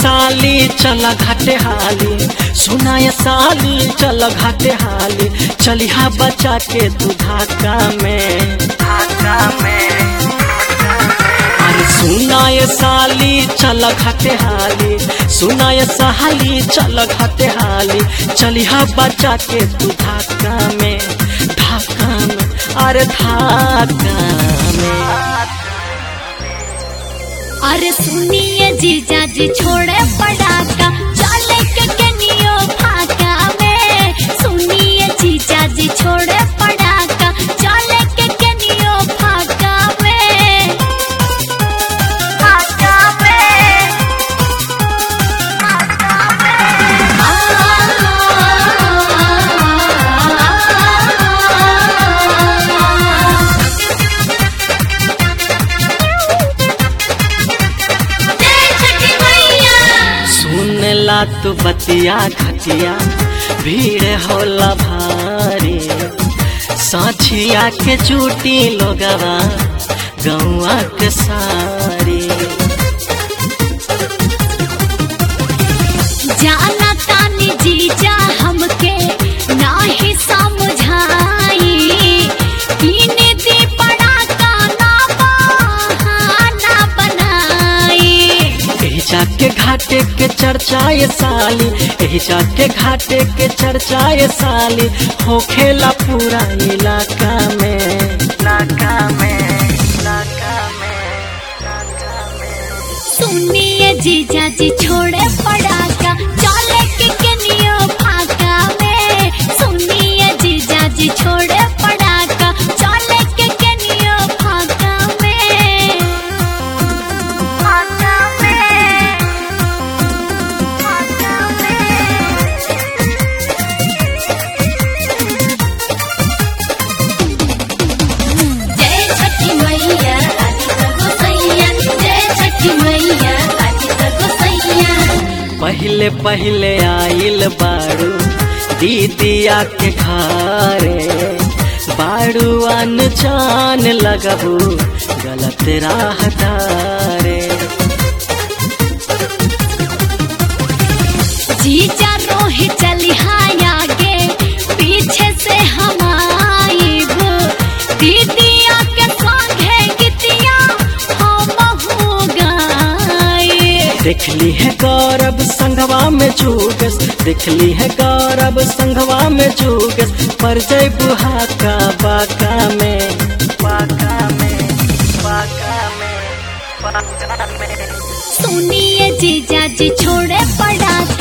साली चल घाटे हाली सुनाय साली चल घाटे हाली चलिहा बचा के तू धाका में धाका में अरे सुनाय साली चल घाटे हाली सुनाय साली चल घाटे हाली चलिहा बचा के तू धाका में धाका में अरे धाका में अरे सुनिए जीजा जी छोड़े पड़ाका चले के कनियो फाका में सुनिए जीजा जी छोड़े पड़ाका चले के कनियो फाका में फाका में जय छठी मैया सुन ला तू बतिया खटिया भीड़ होला भारी साछिया के चूटी लोगवा गौआ के सारी जाना तानी जीजा हमके नाही समझाई तीन दी पड़ा का ना बहाना बनाई एही जाके घाटे के चर्चा ये साली एही जाके घाटे के चर्चा ये साली होखेला पूरा इलाका में इलाका में इलाका में सुनिए जीजा जी छोड़े पड़ाका चले के कनियो फाका में सुनिए जीजा जी छोड़े पड़ाका चले के कनियो फाका में फाका में फाका में जय छठी मैया आदि तको सैया जय छठी मैया आदि तको सैया पहले पहले आइल बारू दीदिया के घरे बारू अनजान लगबू गलत राह धारे जीजा रोही चली आगे पीछे से हम आइब दीदिया के संगे गीतिया हम हो गए देखली है गौरव संघवा में जुगस देखली है गौरव संघवा में जुगस पर जय बुहा का बाका में बाका में बाका में बाका में सुनिए जीजा जी छोड़े पड़ाका